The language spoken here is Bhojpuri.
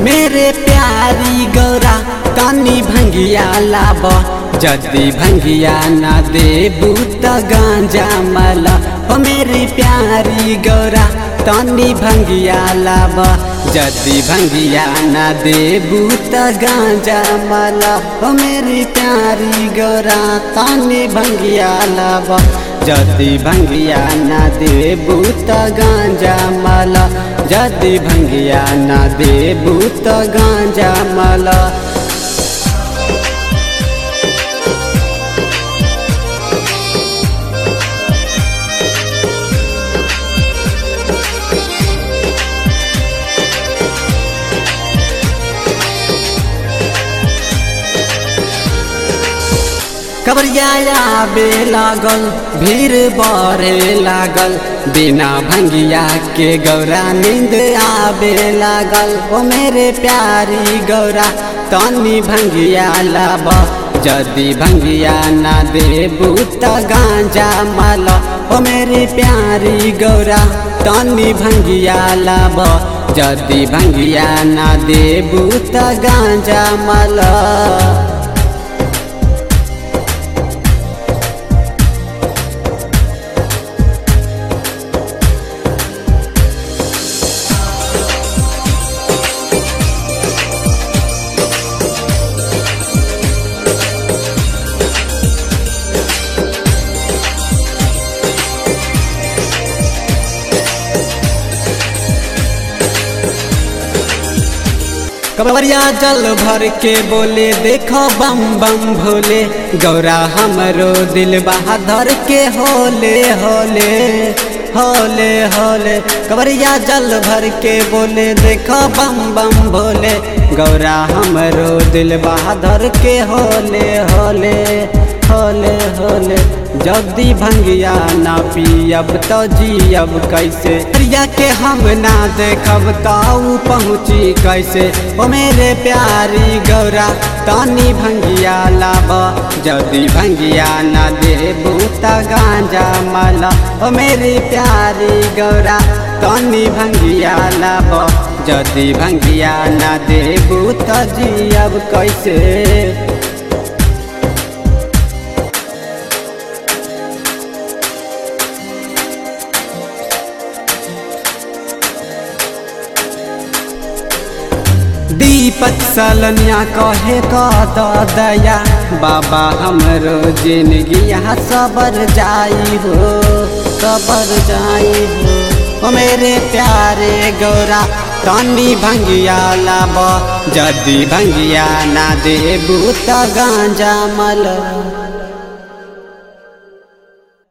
मेरे प्यारी गौरा तनी भंगिया लाब जदि भंगिया न देबू त गांजा मला ओ मेरी प्यारी गौरा तनी भंगिया लाब जदि भंगिया न देबू त गांजा मला ओ मेरी प्यारी गौरा तनी भंगिया लाब जदि भंगिया न देबू त गांजा मला जदि भंगिया न देबू त गांजा मला कबरिया बे लागल भीड़ बढ़े लागल बिना भंगिया के गौरा नींद आबे लागल ओ मेरे प्यारी गौरा तनी भंगिया लाब जदि भंगिया ना देबू त गांजा माल ओ मेरी प्यारी गौरा तनी भंगिया लाब जदि भंगिया ना देबू त गांजा माल कबरिया जल भर के बोले देखो बम बम भोले गौरा हमरो दिल बहादुर के होले होले होले होले कबरिया जल भर के बोले देखो बम बम भोले गौरा हमरो दिल बहादुर के होले होले होले होले जल्दी भंगिया ना पियब तो जियब कैसे प्रिया के हम ना देखब ताऊ पहुँची कैसे ओ मेरे प्यारी गौरा तानी भंगिया लाब जल्दी भंगिया ना देबू त गांजा माला ओ मेरी प्यारी गौरा तानी भंगिया लाब जल्दी भंगिया ना देबू त जियब कैसे दीपक सलनिया कहे कद दया बाबा हमरो जिंदगी यहाँ सबर जाई हो सबर जाई हो ओ मेरे प्यारे गौरा तनी भंगिया लाब जदि भंगिया ना देबू त गांजा मल